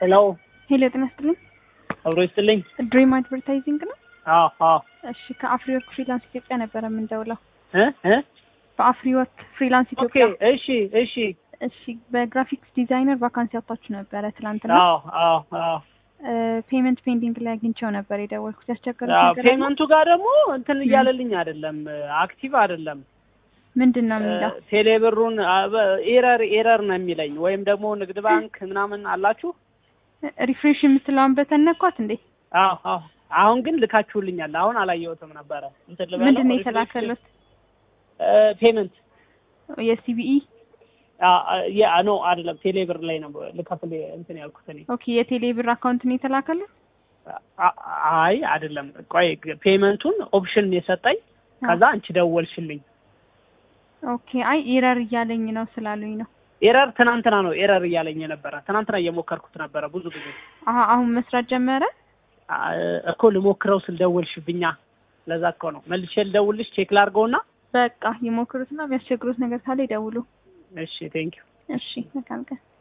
ሄሎ ሄሎ ጤና ይስጥልኝ። አብሮ ይስጥልኝ። ድሪም አድቨርታይዚንግ ነው። አዎ አዎ እሺ ከአፍሪ ወርክ ፍሪላንስ ኢትዮጵያ ነበረ የምንደውለው። እ እ በአፍሪ ወርክ ፍሪላንስ ኦኬ ኢትዮጵያ። እሺ እሺ እሺ በግራፊክስ ዲዛይነር ቫካንሲ አውጥታችሁ ነበረ ትናንትና። አዎ አዎ አዎ ፔመንት ፔንዲንግ ላይ አግኝቼው ነበር የደወልኩት። ያስቸገረው አዎ ነገር አለ? ፔመንቱ ጋር ደግሞ እንትን እያለልኝ አይደለም፣ አክቲቭ አይደለም። ምንድን ነው የሚለው? ቴሌብሩን ኤረር ኤረር ነው የሚለኝ ወይም ደግሞ ንግድ ባንክ ምናምን አላችሁ? ሪፍሬሽ የምትለውን በተነኳት እንዴ? አዎ አዎ አሁን ግን ልካችሁልኛል። አሁን አላየሁትም ነበረ። እንትን ልበለው ምንድን ነው ሪፍሬሽ- የተላከሉት? እ ፔመንት የሲቢኢ ያ ኖ አይደለም ቴሌብር ላይ ነው ልከፍል እንትን ያልኩት እኔ። ኦኬ የቴሌ ብር አካውንት ነው የተላከሉት? አ- አይ አይደለም፣ ቆይ ፔመንቱን ኦፕሽን የሰጠኝ ከዛ አንቺ ደወልሽልኝ። ኦኬ አይ ኤረር እያለኝ ነው ስላሉኝ ነው። ኤረር ትናንትና ነው ኤረር እያለኝ የነበረ ትናንትና እየሞከርኩት ነበረ ብዙ ጊዜ አሀ አሁን መስራት ጀመረ። አ- እኮ ልሞክረው ስል ደወልሽብኛ። ለዛ እኮ ነው መልሼ ልደውልሽ ቼክ ላድርገውና። በቃ ይሞክሩትና የሚያስቸግሩት ነገር ካለ ይደውሉ። እሺ ቴንኪው። እሺ መልካም ቀን።